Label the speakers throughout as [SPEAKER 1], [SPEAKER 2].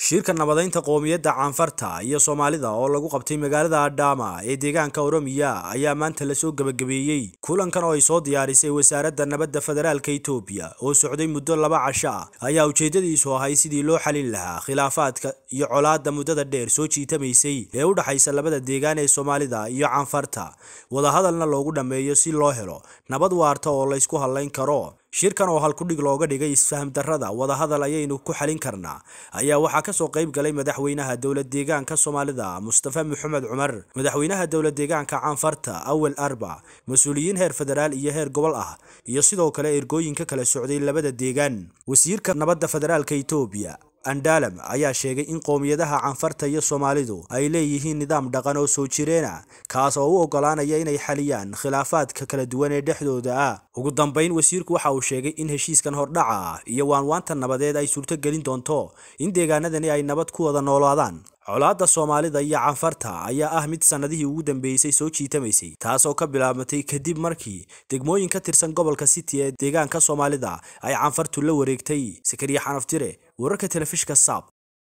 [SPEAKER 1] shirka nabadaynta qoomiyadda caanfarta iyo soomaalida oo lagu qabtay magaalada adhaama ee deegaanka oromiya ayaa maanta lasoo gebagabeeyey kulankan oo ay soo diyaarisay wasaaradda nabadda federaalka itoobiya oo socday muddo laba casho ah ayaa ujeedadiisu ahay sidii loo xalin lahaa khilaafaadka iyo colaadda muddada dheer soo jiitamaysay ee u dhexaysa labada deegaan ee soomaalida iyo caanfarta wadahadalna loogu dhammeeyo si loo helo nabad waarta oo laysku hadlayn karo shirkan oo halkudhig looga dhigay isfaham darrada wadahadal ayaynu ku xalin karnaa ayaa waxaa kasoo qayb galay madaxweynaha dowlad deegaanka soomaalida mustafa maxamed cumar madaxweynaha dowlad deegaanka caanfarta awel arba mas-uuliyiin heer federaal iyo heer gobol ah iyo sidoo kale ergooyinka kala socday labada deegaan wasiirka nabadda federaalka itoobiya andaalam ayaa sheegay in qowmiyadaha caanfarta iyo soomaalidu ay leeyihiin nidaam dhaqan oo soo jireena kaas oo u ogolaanaya inay xaliyaan khilaafaadka kala duwan ee dhexdooda ah ugu dambayn wasiirku waxa uu sheegay in heshiiskan hordhaca ah iyo waanwaanta nabadeed ay suurtogelin doonto in deegaanadani ay nabad ku wada noolaadaan colaadda soomaalida iyo caanfarta ayaa ah mid sannadihii ugu dambeysay soo jiitamaysay taasoo ka bilaabmatay kadib markii degmooyin ka tirsan gobolka city ee deegaanka soomaalida ay caanfartu la wareegtay sakariya xanaftire wararka telefishka saab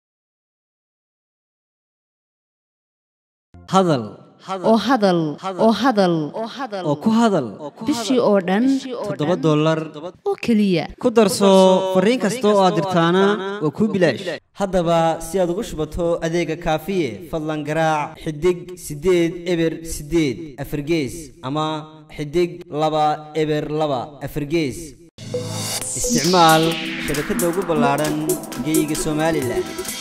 [SPEAKER 2] hadal
[SPEAKER 3] oo hadal oo hadal
[SPEAKER 2] oo ku hadal
[SPEAKER 3] bishii oo dhan
[SPEAKER 2] toddoba dollar
[SPEAKER 3] oo keliya
[SPEAKER 2] ku darso fariin kasta oo aad dirtaana waa kuu bilaash haddaba si aad ugu shubato adeega kaafiye fadlan garaac xidig siddeed eber siddeed afargees ama xidig laba eber laba afargees isticmaal shabakadda ugu ballaadhan geyga somalilan